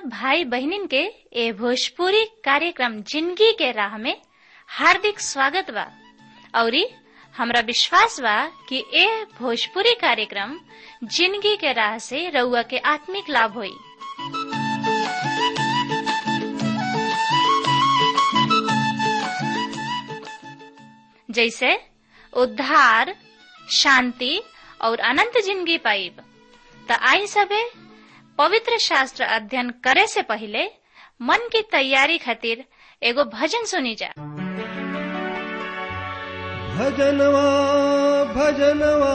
भाई बहनिन के ए भोजपुरी कार्यक्रम जिंदगी के राह में हार्दिक स्वागत बा औरी हमरा विश्वास बा कि ए भोजपुरी कार्यक्रम जिंदगी के राह से रउआ के आत्मिक लाभ होई जैसे उद्धार शांति और अनंत जिंदगी पाइब त आई सबे पवित्र शास्त्र अध्ययन करे से पहले मन की तैयारी खातिर एगो भजन सुनी जा भजनवा भजनवा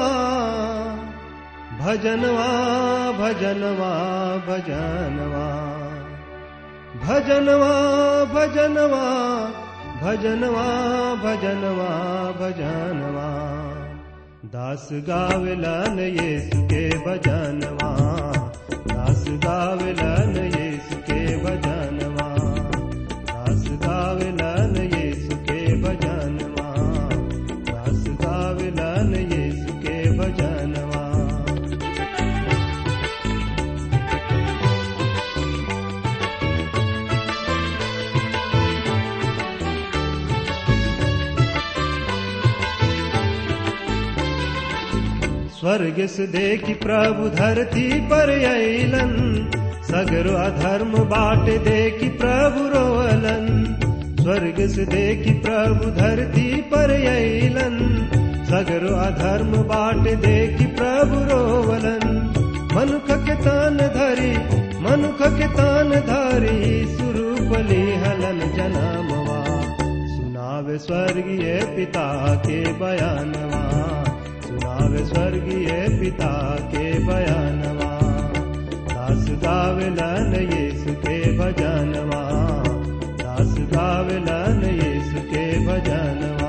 भजनवा भजनवा भजनवा भजनवा भजनवा भजनवा भजनवा भजनवा दास गावलन यीशु के भजनवा दास गावलन यीशु के भजनवा दास गावलन यीशु के भजनवा दास गावलन यीशु के भजनवा स्वर्ग से देखी प्रभु धरती पर अलन सगरो अधर्म बाट देखी प्रभु रोअलन स्वर्ग से देखी प्रभु धरती पर अलन सगरो अधर्म बाट देखी प्रभु रोवलन मनुख के तान धरी मनुख के तान धरी सुरूपली हलन जनामवा सुनावे स्वर्गीय पिता के बयानवा सुनावे स्वर्गीय पिता के बयानवा दास गावलन यीशु के भजनवा दास गावलन यीशु के भजनवा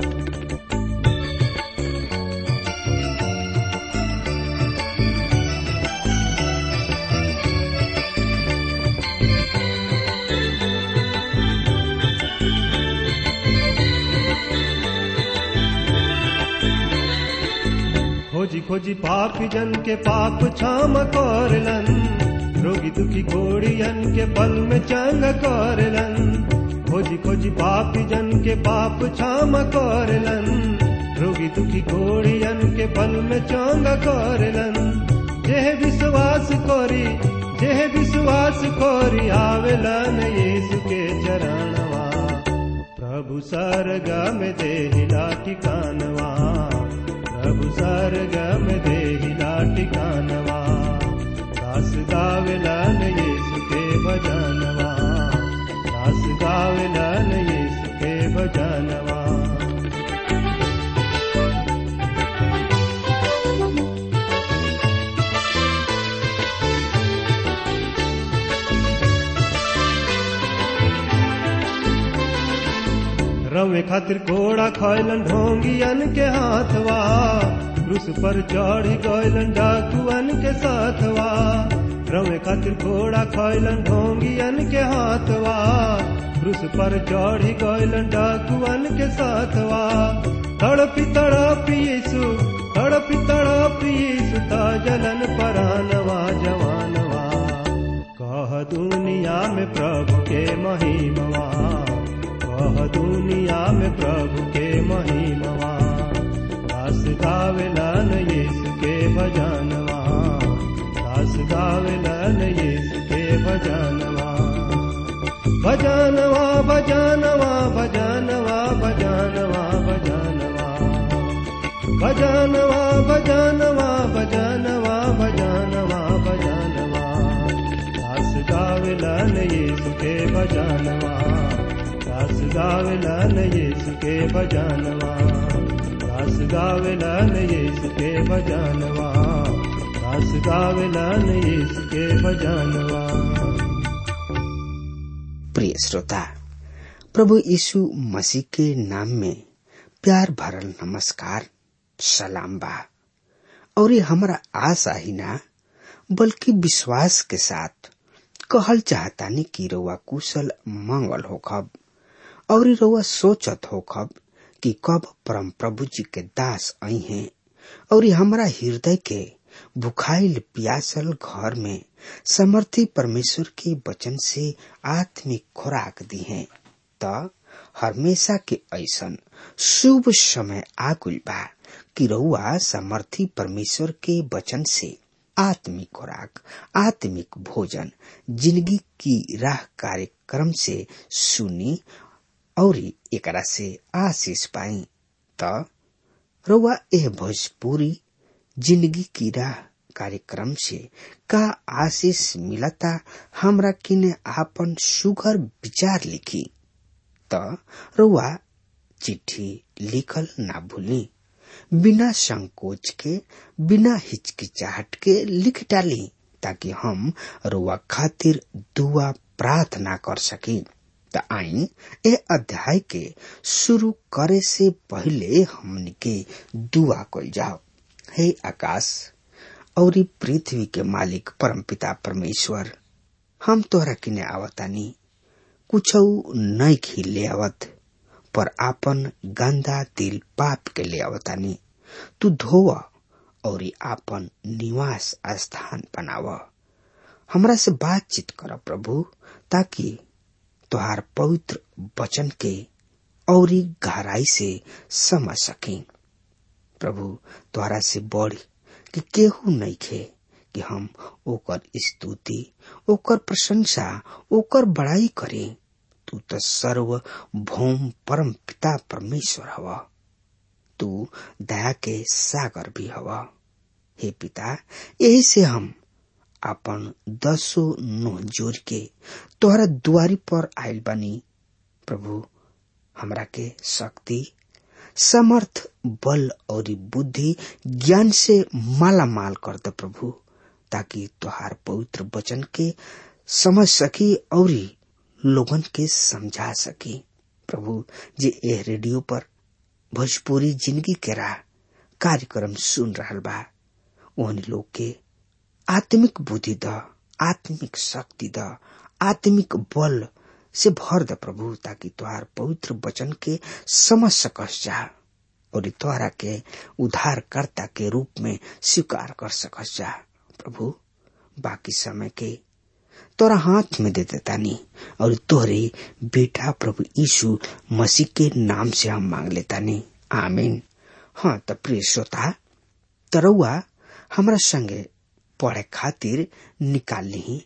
खोजी खोजी पापी जन के पाप क्षम करलन रोगी दुखी घोड़ियन के पल में चंग करलन खोजी खोजी पापी जन के पाप क्षम करलन रोगी दुखी घोड़ियन के पल में चंग करलन जेह विश्वास करी जेह विश्वास करी आवेलन यीशु के चरणवा प्रभु सरगम देहिला ठिकानवा प्रभु सरगम देहिला ठिकानवा दास गावलन यीशु के भजनवा दास गावलन यीशु के भजनवा रवे खातिर घोड़ा खैलन ढोंगियन के हाथवा क्रूस पर चढ़ी गैलन डाकुअन के साथवा रवे खातिर घोड़ा खैलन ढोंगियन के हाथवा क्रूस पर चढ़ी गैलन डाकुअन के साथवा तड़पी तड़पी यीशु तड़पी तड़पी यीशु ता जलन परानवा जवानवा कह दुनिया में प्रभु के महिमवा कह दुनिया में प्रभु के महिमवा दास गावलन यीशु के भजनवा दास गावलन यीशु के भजनवा भजनवा भजनवा भजनवा भजनवा भजनवा भजनवा भजनवा भजनवा भजनवा भजनवा दास गावलन यीशु के भजनवा दास गावलन यीशु के भजनवा दास गावलन यीशु के भजनवा दास गावलन यीशु के भजनवा प्रिय श्रोता प्रभु यीशु मसीह के नाम में प्यार भरल नमस्कार सलाम बा और ये हमारा आशा ही ना बल्कि विश्वास के साथ कहल चाहतानी कि रउआ कुशल मंगल होखब और रउआ सोचत होखब कि कब परम प्रभु जी के दास आई हैं और हमरा हृदय के भुखाइल प्यासल घर में समर्थी परमेश्वर के वचन से आत्मिक खुराक दी है त हमेशा के ऐसन शुभ समय आगुल बा कि रउआ समर्थी परमेश्वर के वचन से आत्मिक खुराक आत्मिक भोजन जिंदगी की राह कार्यक्रम से सुनी और एकरा से आशीष पाई त रउआ एह भोजपुरी जिंदगी की राह कार्यक्रम से का आशीष मिलता हमरा किने आपन सुघर विचार लिखी त रउआ चिट्ठी लिखल ना भूली बिना संकोच के बिना हिचकिचाहट के लिख डाली ताकि हम रुआ खातिर दुआ प्रार्थना कर सकी त आई ए अध्याय के शुरू करे से पहले हमनी के दुआ कल जाओ हे आकाश और पृथ्वी के मालिक परमपिता परमेश्वर हम तोहरा किने आवतानी कुछ नहीं खिले आवत पर आपन गंदा दिल पाप के ले आवतानी तू धोव और आपन निवास स्थान बनाव हमरा से बातचीत कर प्रभु ताकि तुहार पवित्र वचन के और गहराई से समझ सके प्रभु तुहरा से बढ़ कि केहू नहीं खे कि हम ओकर स्तुति ओकर प्रशंसा ओकर बड़ाई करें तू तो सर्व भौम परम पिता परमेश्वर हवा तू दया के सागर भी हवा हे पिता यही से हम अपन दसो नो जोर के तोहरा दुआरी पर आयल बनी प्रभु हमरा के शक्ति समर्थ बल और बुद्धि ज्ञान से माला माल कर दे प्रभु ताकि तुहार पवित्र वचन के समझ सकी और लोगन के समझा सकी प्रभु जे ए रेडियो पर भोजपुरी जिंदगी के राह कार्यक्रम सुन रहा बा ओहन लोग के आत्मिक बुद्धि द आत्मिक शक्ति द आत्मिक बल से भर द प्रभु ताकि तुहार पवित्र वचन के समझ सकस जा और तुहरा के उद्धारकर्ता के रूप में स्वीकार कर सकस जा प्रभु बाकी समय के तोरा हाथ में दे देता नहीं और तोहरे बेटा प्रभु यीशु मसीह के नाम से हम मांग लेता नहीं आमीन हाँ तो प्रिय श्रोता तरौआ हमरा संगे पढ़े खातिर निकाल ली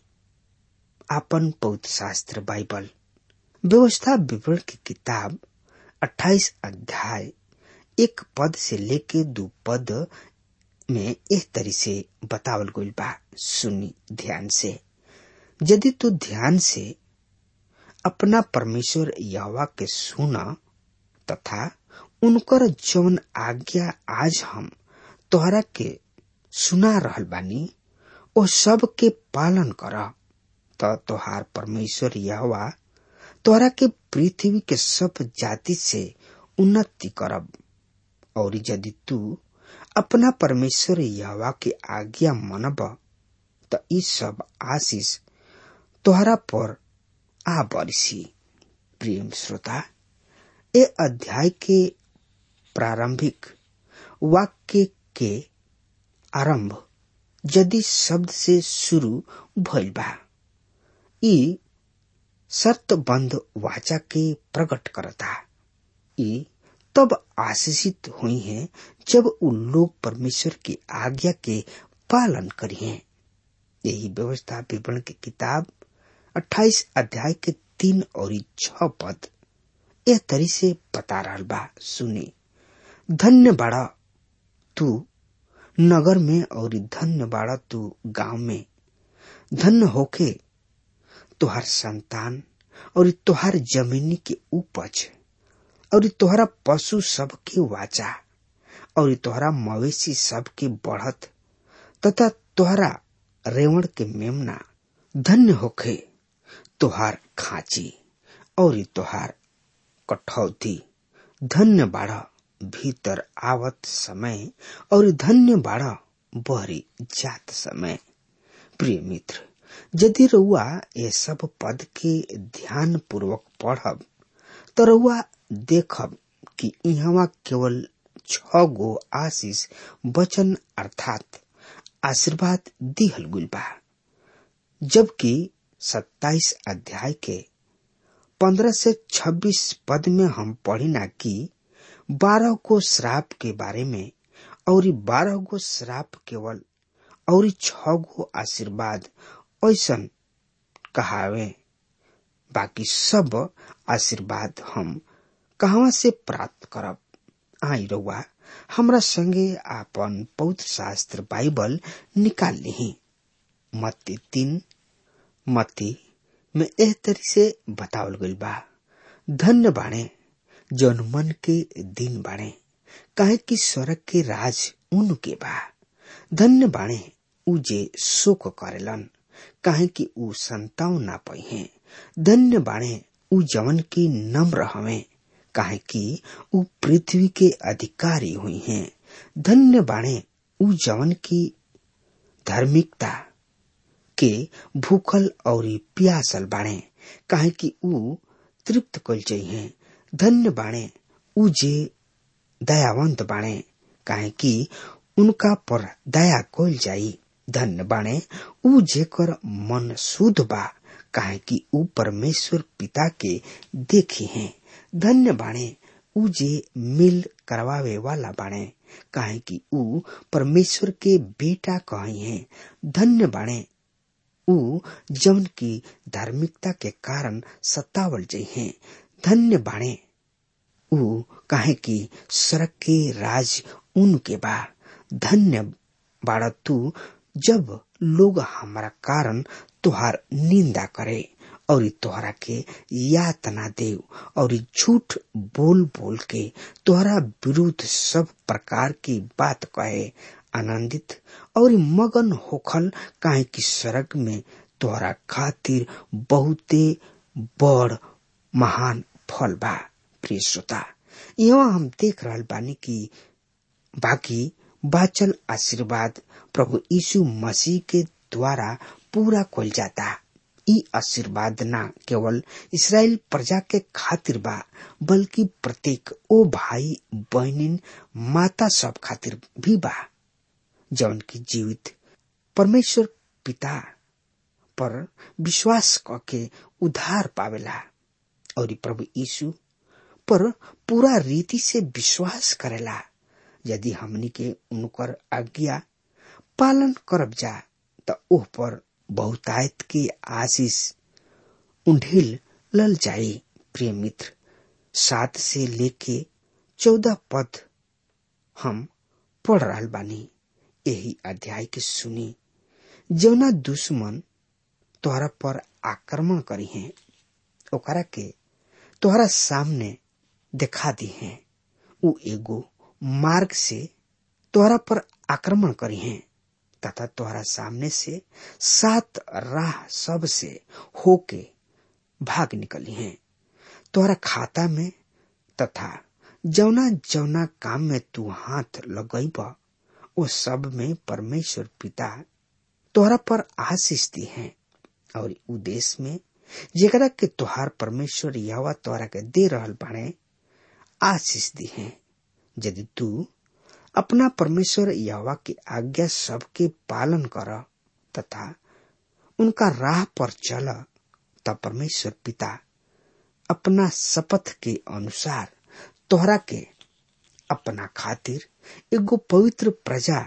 आपन पौध शास्त्र बाइबल व्यवस्था विवरण की किताब 28 अध्याय एक पद से लेके दो पद में एक तरी से बतावल गइल बा सुनी ध्यान से यदि तू ध्यान से अपना परमेश्वर यहवा के सुना तथा उनकर जौन आज्ञा आज हम तोहरा के सुना रहल बानी ओ सब के पालन कर त तोहार परमेश्वर यहवा तोहरा के पृथ्वी के सब जाति से उन्नति करब और यदि तू अपना परमेश्वर यहवा के आज्ञा मनब त ई सब आशीष तोहरा पर आ बरसी प्रेम श्रोता ए अध्याय के प्रारंभिक वाक्य के आरंभ यदि शब्द से शुरू भइल बा ई शर्तबंद वाचा के प्रकट करता ई तब आशीषित हुई हैं जब उ लोग परमेश्वर की आज्ञा के पालन करिए यही व्यवस्था विवरण की किताब 28 अध्याय के तीन और छ पद यह तरी से बता रहा बा सुनी धन्य बाड़ा तू नगर में और धन्य बाड़ा तू गांव में धन्य होके तुहार संतान और तुहार जमीनी के उपज और तोहरा पशु सब के वाचा और तोहरा मवेशी सब के बढ़त तथा तोहरा रेवण के मेमना धन्य होखे तोहार खांची और तोहार कठौती धन्य बाढ़ भीतर आवत समय और धन्य बाढ़ बहरी जात समय प्रिय मित्र यदि रउआ ये सब पद के ध्यान पूर्वक पढ़ब तो रउआ देखब कि यहाँ केवल छ गो आशीष वचन अर्थात आशीर्वाद दिहल गुल बा जबकि सत्ताईस अध्याय के पंद्रह से छब्बीस पद में हम पढ़िना कि बारह को श्राप के बारे में और बारह गो श्राप केवल और छ गो आशीर्वाद ऐसा कहावे बाकी सब आशीर्वाद हम कहवा से प्राप्त करब आई रउआ हमरा संगे आपन पवित्र शास्त्र बाइबल निकाल ली मत्ती तीन मत्ती में एह तरी से बतावल गइल बा धन्य बाणे जौन मन के दिन बाणे काहे कि स्वर्ग के राज उनके बा धन्य बाणे उ जे शोक करेलन काहे कि उ संताव ना पहे धन्य बाणे उ जवन की नम्र हवे काहे कि उ पृथ्वी के अधिकारी हुई हैं धन्य बाणे उ जवन की धार्मिकता के भूखल और प्यासल बाणे काहे कि उ तृप्त कल हैं धन्य बाणे उ जे दयावंत बाणे काहे कि उनका पर दया कल जाई धन्य बाणे उ जेकर मन शुद्ध बा काहे कि उ परमेश्वर पिता के देखी हैं धन्य बाणे उ जे मिल करवावे वाला बाणे काहे कि उ परमेश्वर के बेटा कहे हैं धन्य बाणे उ जवन की धार्मिकता के कारण सतावल जई हैं धन्य बाणे उ काहे कि सड़क के राज उनके बा धन्य बाड़ा तू जब लोग हमारा कारण तुहार निंदा करे और तोहरा के यातना देव और झूठ बोल बोल के तोहरा विरुद्ध सब प्रकार की बात कहे आनंदित और मगन होखल काहे कि स्वर्ग में तोहरा खातिर बहुते बड़ महान फल बा प्रिय श्रोता यहाँ हम देख रहल बानी कि बाकी बाचल आशीर्वाद प्रभु यीशु मसीह के द्वारा पूरा कल जाता ई आशीर्वाद न केवल इसराइल प्रजा के खातिर बा बल्कि प्रत्येक ओ भाई बहनिन माता सब खातिर भी बा जौन की जीवित परमेश्वर पिता पर विश्वास करके उधार पावेला और प्रभु यीशु पर पूरा रीति से विश्वास करेला यदि हमनी के उनकर आज्ञा पालन करब जा त ओह पर बहुतायत की आशीष उंढिल लल जाई प्रिय मित्र सात से लेके चौदह पद हम पढ़ रहल बानी यही अध्याय के सुनी जौना दुश्मन तोहरा पर आक्रमण करी है ओकरा के तोहरा सामने दिखा दी है उ एगो मार्ग से तोहरा पर आक्रमण करी है तथा तोहरा सामने से सात राह सब से होके भाग निकली हैं तोहरा खाता में तथा जौना जौना काम में तू हाथ लगैब वो सब में परमेश्वर पिता तोहरा पर आशीष दी है और उ देश में जेकरा के तोहार परमेश्वर यहवा तोहरा के दे रहल बाणे आशीष दी है यदि तू अपना परमेश्वर यहवा की आज्ञा सबके पालन कर तथा उनका राह पर चल तब परमेश्वर पिता अपना शपथ के अनुसार तोहरा के अपना खातिर एगो पवित्र प्रजा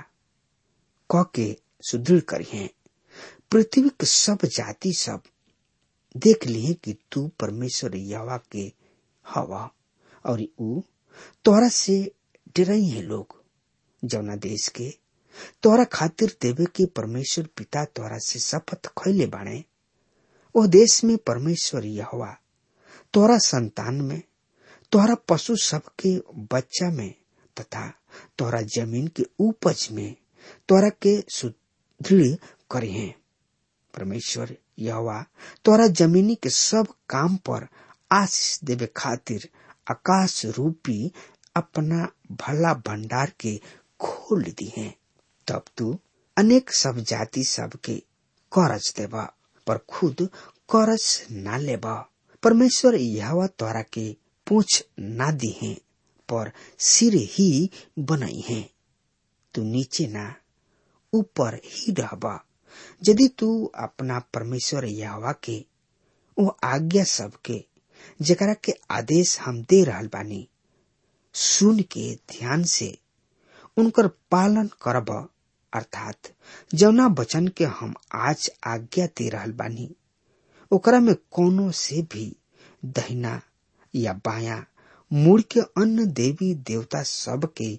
क के सुदृढ़ करी है पृथ्वी के सब जाति सब देख लिए कि तू परमेश्वर यवा के हवा और ऊ तोहरा से डरई है लोग जौना देश के तोहरा खातिर देवे के परमेश्वर पिता तोहरा से शपथ खैले बाणे ओ देश में परमेश्वर यहवा तोहरा संतान में तोहरा पशु सब के बच्चा में तथा तोहरा जमीन के उपज में तोहरा के सुदृढ़ करे हैं परमेश्वर यहवा तोहरा जमीनी के सब काम पर आशीष देवे खातिर आकाश रूपी अपना भला भंडार के खोल दी है तब तू अनेक सब जाति सब के करज देवा पर खुद करज ना लेबा परमेश्वर यहवा तोरा के पूछ ना दी है पर सिर ही बनाई है तू नीचे ना ऊपर ही रहब यदि तू अपना परमेश्वर यहवा के वो आज्ञा सबके जकरा के आदेश हम दे रहल बानी सुन के ध्यान से उनकर पालन करब अर्थात जौना वचन के हम आज आज्ञा दे रहल बानी ओकरा में कोनो से भी दहिना या बाया मुड़ के अन्य देवी देवता सब के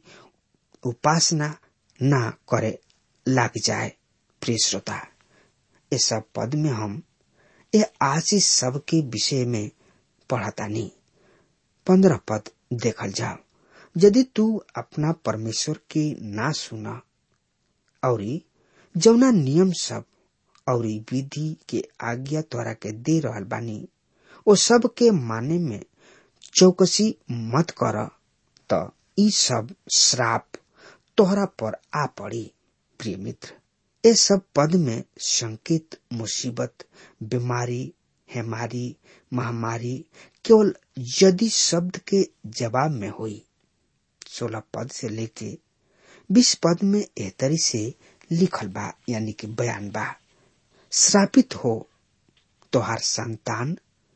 उपासना ना करे लाग जाए प्रिय श्रोता ये सब पद में हम ये आशीष सब के विषय में पढ़तानी पंद्रह पद देखल जाओ यदि तू अपना परमेश्वर के ना सुना और जौना नियम सब और विधि के आज्ञा तोरा के दे रहल बानी वो सब के माने में चौकसी मत कर त ई सब श्राप तोहरा पर आ पड़ी प्रिय मित्र ये सब पद में संकेत मुसीबत बीमारी हेमारी महामारी केवल यदि शब्द के जवाब में हुई सोलह पद से लेके बीस पद में एहतरी से लिखल बा यानी कि बयान बा श्रापित हो तोहार संतान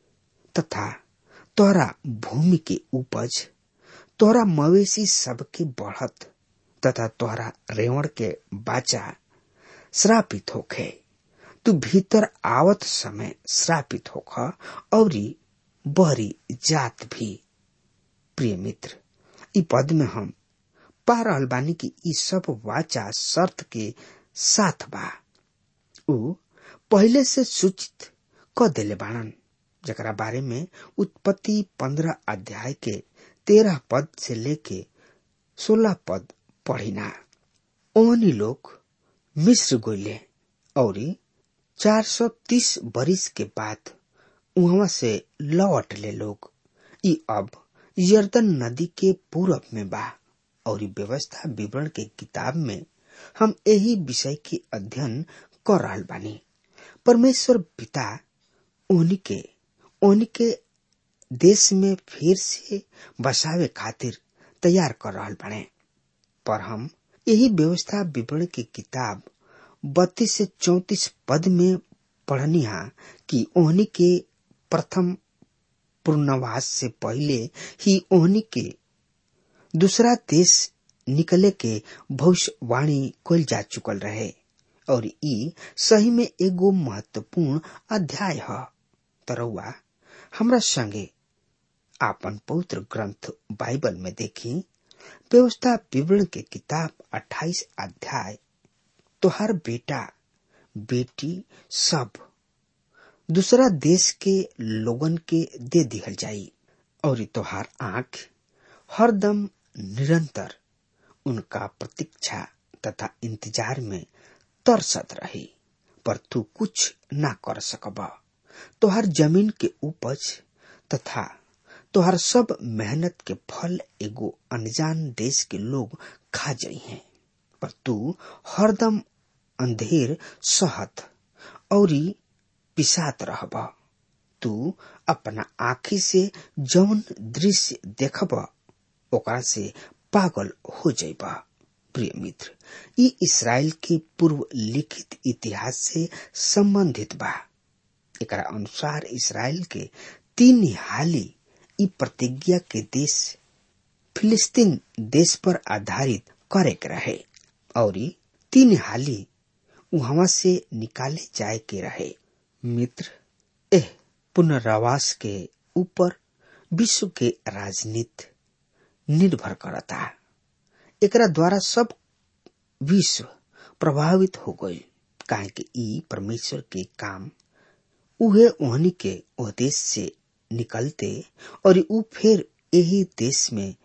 तथा तोहरा भूमि के उपज तोहरा मवेशी सबके बढ़त तथा तोहरा रेवण के बाचा श्रापित होखे तू भीतर आवत समय श्रापित होख और बहरी जात भी प्रिय मित्र इ पद में हम पा रहल बानी कि इ सब वाचा शर्त के साथ बा उ पहले से सूचित क देले बाणन जकरा बारे में उत्पत्ति पंद्रह अध्याय के तेरह पद से लेके सोलह पद पढ़िना ओहनी लोग मिस्र गोले और चार सौ तीस बरिस के बाद वहां से लौट ले लोग ई अब यर्दन नदी के पूरब में बा और व्यवस्था विवरण के किताब में हम यही विषय के अध्ययन कर रहा बानी परमेश्वर पिता उनके उनके देश में फिर से बसावे खातिर तैयार कर रहा बने पर हम यही व्यवस्था विवरण की किताब बत्तीस से चौतीस पद में पढ़निहा कि ओहनी के प्रथम पूर्णवास से पहले ही ओहनी के दूसरा देश निकले के भविष्यवाणी कल जा चुकल रहे और ई सही में एगो महत्वपूर्ण अध्याय है तरौआ हमरा संगे आपन पवित्र ग्रंथ बाइबल में देखी व्यवस्था विवरण के किताब 28 अध्याय तोहर बेटा बेटी सब दूसरा देश के लोगन के दे दिहल जाई और तोहार आंख हरदम निरंतर उनका प्रतीक्षा तथा इंतजार में तरसत रही पर तू कुछ ना कर सकब तोहर जमीन के उपज तथा तोहर सब मेहनत के फल एगो अनजान देश के लोग खा जाई हैं पर तू हरदम अंधेर सहत और पिसात रहब तू अपना आखी से जौन दृश्य देखब ओकरा से पागल हो जाइब प्रिय मित्र ई इसराइल के पूर्व लिखित इतिहास से संबंधित बा एकरा अनुसार इसराइल के तीन हाली ई प्रतिज्ञा के देश फिलिस्तीन देश पर आधारित करे के रहे और तीन हाली वहां से निकाले जाए के रहे मित्र एह पुनरावास के ऊपर विश्व के राजनीति निर्भर करता एकरा द्वारा सब विश्व प्रभावित हो गई काहे कि ई परमेश्वर के काम उहे ओहनी के ओ देश से निकलते और ऊ फिर यही देश में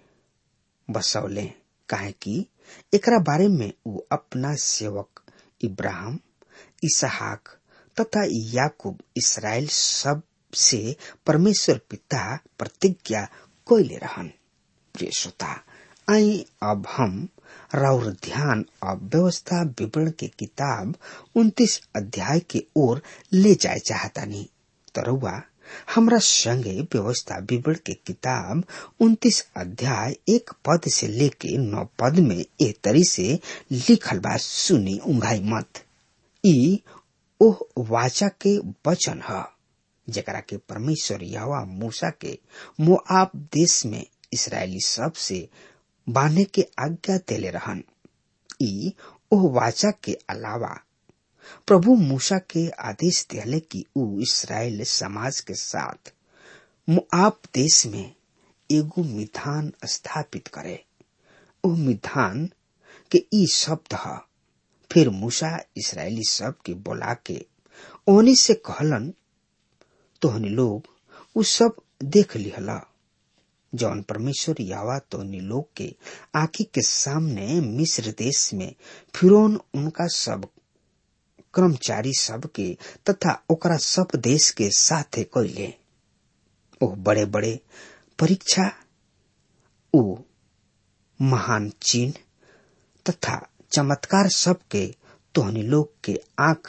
बसौले काहे कि एकरा बारे में ऊ अपना सेवक इब्राहिम इसहाक तथा याकूब इसराइल सब से परमेश्वर पिता प्रतिज्ञा कोयले रहन प्रिय श्रोता आई अब हम राउर ध्यान अब व्यवस्था विवरण के किताब 29 अध्याय के ओर ले जाए चाहता नहीं तरुआ हमरा संगे व्यवस्था विवरण के किताब उन्तीस अध्याय एक पद से लेके नौ पद में ए तरी से लिखल बा सुनी उंघाई मत ई ओह वाचा के वचन ह जकरा के परमेश्वर यहोवा मूसा के मोआब देश में इसराइली सब से बांधे के आज्ञा देले रहन ई ओह वाचा के अलावा प्रभु मूसा के आदेश दिले कि ऊ इसराइल समाज के साथ मुआब देश में एगो मिधान स्थापित करे ओ मिधान के ई शब्द ह फिर मूसा इसराइली सब के बोला के ओहनी से कहलन तोहनी लोग उ सब देख लिहला जौन परमेश्वर यावा तोहनी लोग के आंखी के सामने मिस्र देश में फिरौन उनका सब कर्मचारी सब के तथा ओकरा सब देश के साथे कैले ओ बड़े बड़े परीक्षा ओ महान चिन्ह तथा चमत्कार सब के तोहनी लोग के आंख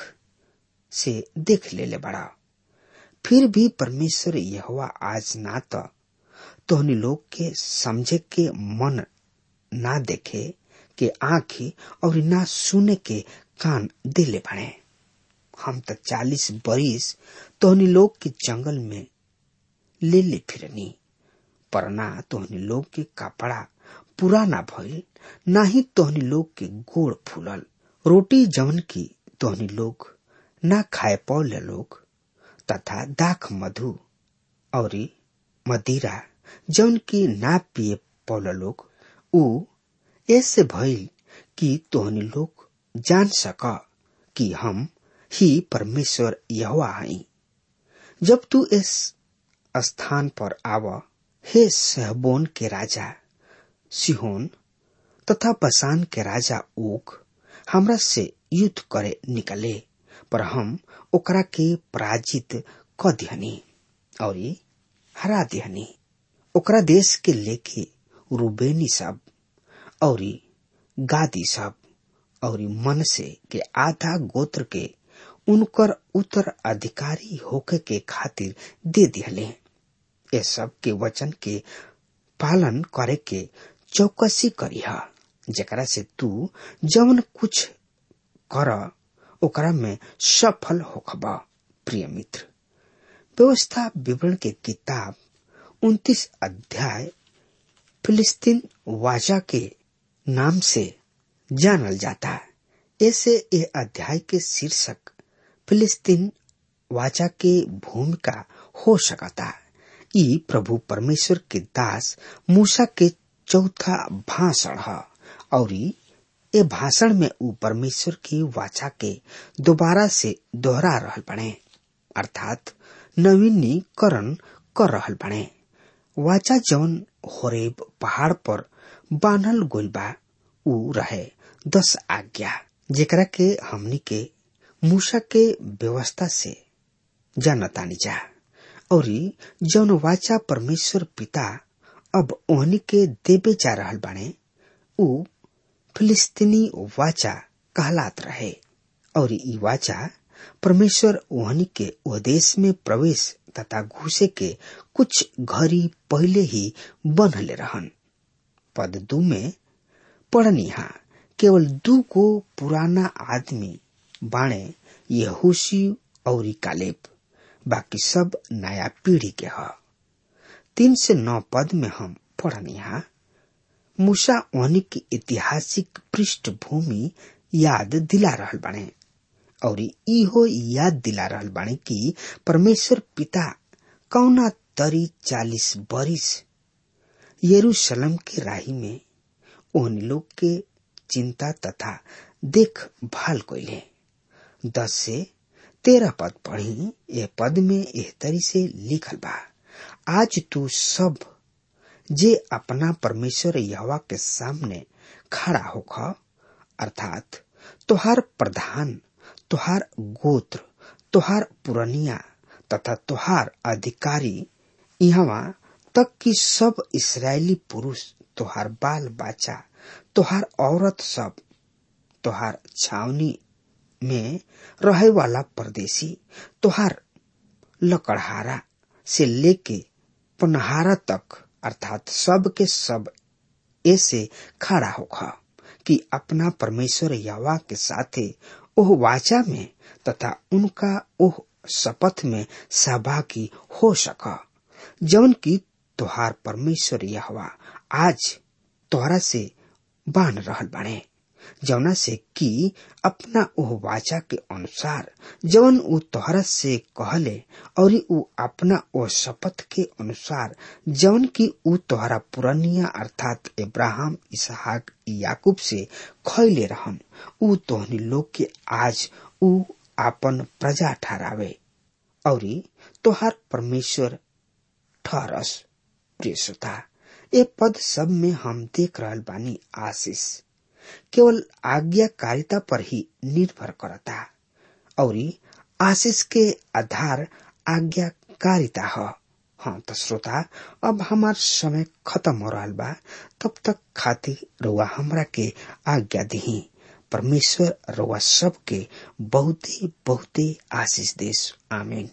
से देख लेले बड़ा फिर भी परमेश्वर यहोवा आज ना तो तोहनी लोग के समझे के मन ना देखे के आंखी और ना सुने के कान दिले बने हम तो चालीस बरिस तोहनी लोग के जंगल में ले ले फिरनी पर ना तोहनी लोग के कपड़ा पूरा ना भइल ना ही तोहनी लोग के गोड़ फूलल रोटी जवन की तोहनी लोग ना खाए पौले लोग तथा दाख मधु और मदिरा जौन की ना पिए पौल लोग ऊ ऐसे भइल कि तोहनी लोग जान सक कि हम ही परमेश्वर यहोवा हई जब तू इस स्थान पर आव हे सहबोन के राजा सिहोन तथा बसान के राजा ओग हमरा से युद्ध करे निकले पर हम ओकरा के पराजित क दिहनी और हरा दिहनी ओकरा देश के लेके रूबेनी सब और गादी सब और मन से के आधा गोत्र के उनकर उत्तर अधिकारी होके के खातिर दे दिहले ये सब के वचन के पालन करे के चौकसी करिहा जकरा से तू जवन कुछ कर ओकरा में सफल होखबा प्रिय मित्र व्यवस्था विवरण के किताब उन्तीस अध्याय फिलिस्तीन वाजा के नाम से जानल जाता है ऐसे ये अध्याय के शीर्षक फिलिस्तीन वाचा के भूमिका हो सकता है ई प्रभु परमेश्वर के दास मूसा के चौथा भाषण है और ये भाषण में ऊ परमेश्वर की वाचा के दोबारा से दोहरा रहल बने अर्थात नवीनीकरण कर रहल बने वाचा जौन होरेब पहाड़ पर बांधल गोल बा ऊ रहे दस आज्ञा जेकरा के हमनी के मूसा के व्यवस्था से जानतानी जा और जौन वाचा परमेश्वर पिता अब ओहनी के देवे जा रहल बाने ऊ फिलिस्तीनी वाचा कहलात रहे और ई वाचा परमेश्वर ओहनी के ओ देश में प्रवेश तथा घुसे के कुछ घड़ी पहले ही बनले रहन पद दू में पढ़निहा केवल दू को पुराना आदमी बाणे यहूसी और कालेब बाकी सब नया पीढ़ी के ह तीन से नौ पद में हम पढ़निहा मूसा ओहनी की ऐतिहासिक पृष्ठभूमि याद दिला रहल बाणे और इहो याद दिला रहल बाणे कि परमेश्वर पिता कौना तरी चालीस बरिस यरूशलेम के राही में ओहन लोग के चिंता तथा देखभाल कैले दस से तेरह पद पढ़ी यह पद में एह तरी से लिखल बा आज तू सब जे अपना परमेश्वर यहवा के सामने खड़ा होख अर्थात तोहार प्रधान तोहार गोत्र तोहार पुरनिया तथा तोहार अधिकारी यहाँ तक कि सब इसराइली पुरुष तोहार बाल बच्चा तोहार औरत सब तोहार छावनी में रहे वाला परदेशी तोहार लकड़हारा से लेके पुनहारा तक अर्थात सब के सब ऐसे खड़ा होगा कि अपना परमेश्वर यवा के साथे ओह वाचा में तथा उनका ओह शपथ में सहभागी हो सका जौन की तोहार परमेश्वर यहवा आज तोहरा से बांध रहल बाड़े जौना से कि अपना ओह वाचा के अनुसार जौन उ तोहरा से कहले और उ अपना ओ शपथ के अनुसार जौन की उ तोहरा पुरनिया अर्थात इब्राहिम इसहाक याकूब से खैले रहन उ तोहनी लोग के आज उ आपन प्रजा ठहरावे और तोहार परमेश्वर ठहरस प्रिय श्रोता ए पद सब में हम देख रहल बानी आशीष केवल आज्ञाकारिता पर ही निर्भर करता और आशीष के आधार आज्ञाकारिता है हाँ तो श्रोता अब हमार समय खत्म हो रहा बा तब तक खातिर रुआ हमरा के आज्ञा दी परमेश्वर रुआ सबके बहुते बहुते आशीष देश आमीन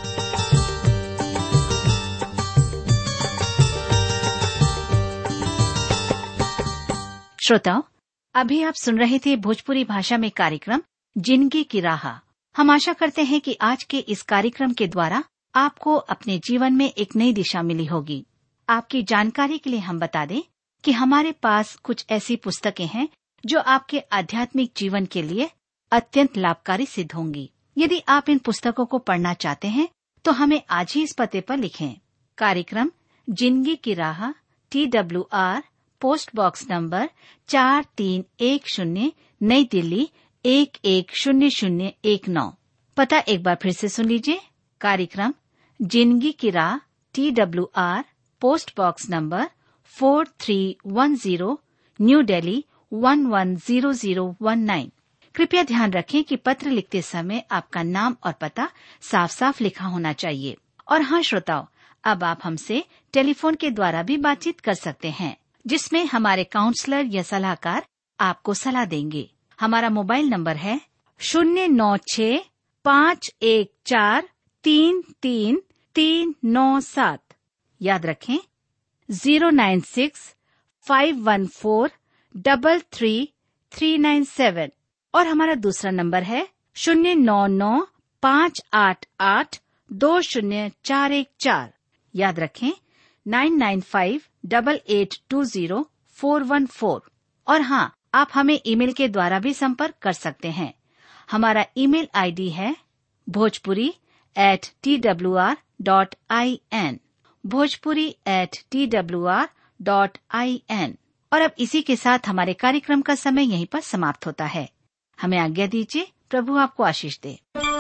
श्रोताओं अभी आप सुन रहे थे भोजपुरी भाषा में कार्यक्रम जिंदगी की राह हम आशा करते हैं कि आज के इस कार्यक्रम के द्वारा आपको अपने जीवन में एक नई दिशा मिली होगी आपकी जानकारी के लिए हम बता दें कि हमारे पास कुछ ऐसी पुस्तकें हैं जो आपके आध्यात्मिक जीवन के लिए अत्यंत लाभकारी सिद्ध होंगी यदि आप इन पुस्तकों को पढ़ना चाहते हैं तो हमें आज ही इस पते पर लिखें कार्यक्रम जिंदगी की राह T W R post box number चार तीन एक शून्य नई दिल्ली एक एक शून्य शून्य एक नौ पता एक बार फिर से सुन लीजिए कार्यक्रम जिंदगी की राह T W R post box number four three one zero new Delhi one one zero zero one nine कृपया ध्यान रखें कि पत्र लिखते समय आपका नाम और पता साफ साफ लिखा होना चाहिए और हाँ श्रोताओं अब आप हमसे टेलीफोन के द्वारा भी बातचीत कर सकते हैं जिसमें हमारे काउंसलर या सलाहकार आपको सलाह देंगे हमारा मोबाइल नंबर है शून्य नौ छ पाँच एक चार तीन तीन तीन नौ सात याद रखें zero nine six five one four double three three nine seven और हमारा दूसरा नंबर है शून्य नौ नौ पाँच आठ आठ दो शून्य चार एक चार याद रखें nine nine five double eight two zero four one four और हाँ आप हमें ईमेल के द्वारा भी संपर्क कर सकते हैं हमारा ईमेल आईडी है Bhojpuri at T W R dot I N Bhojpuri at T W R dot I N और अब इसी के साथ हमारे कार्यक्रम का समय यहीं पर समाप्त होता है हमें आज्ञा दीजिए प्रभु आपको आशीष दे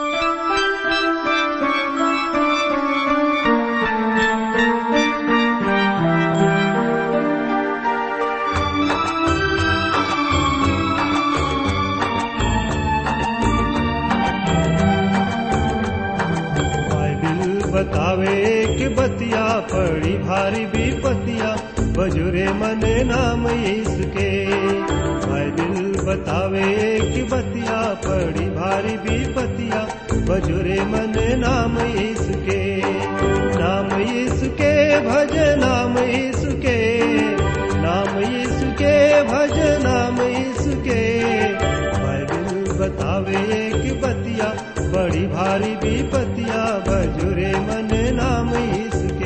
बाइबिल बतावे कि बतिया पड़ी भारी विपतिया बजुरे मने नाम इसके बाइबिल बतावे कि बतिया पड़ी भारी विपतिया बजुरे मने नाम इसके नाम इसके भज नाम इसके नाम इसके भज नाम इसके बाइबिल बतावे कि बतिया बड़ी भारी विपतिया बजुरे मन नाम इसके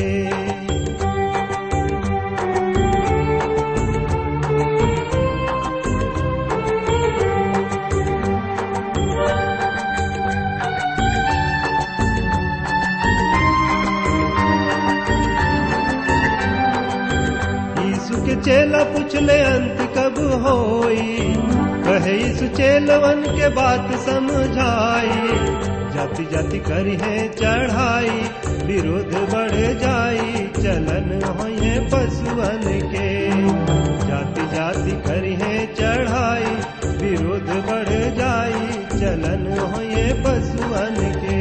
यीशु के चेला पूछले अंत कब होई कहे यीशु चेलवन के बात समझाई जाति जाति करी है चढ़ाई विरोध बढ़ जाई चलन होए पशुअन के जाति जाति करी है चढ़ाई विरोध बढ़ जाई चलन होए पशुअन के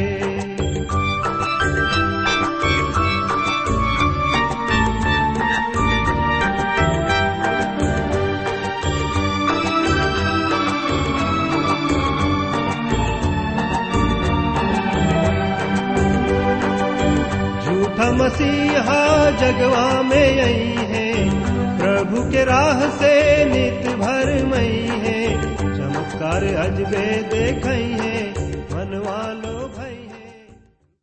झूठा मसीहा जगवा में आई है प्रभु के राह से नित भर मई है चमत्कार अजबे देखई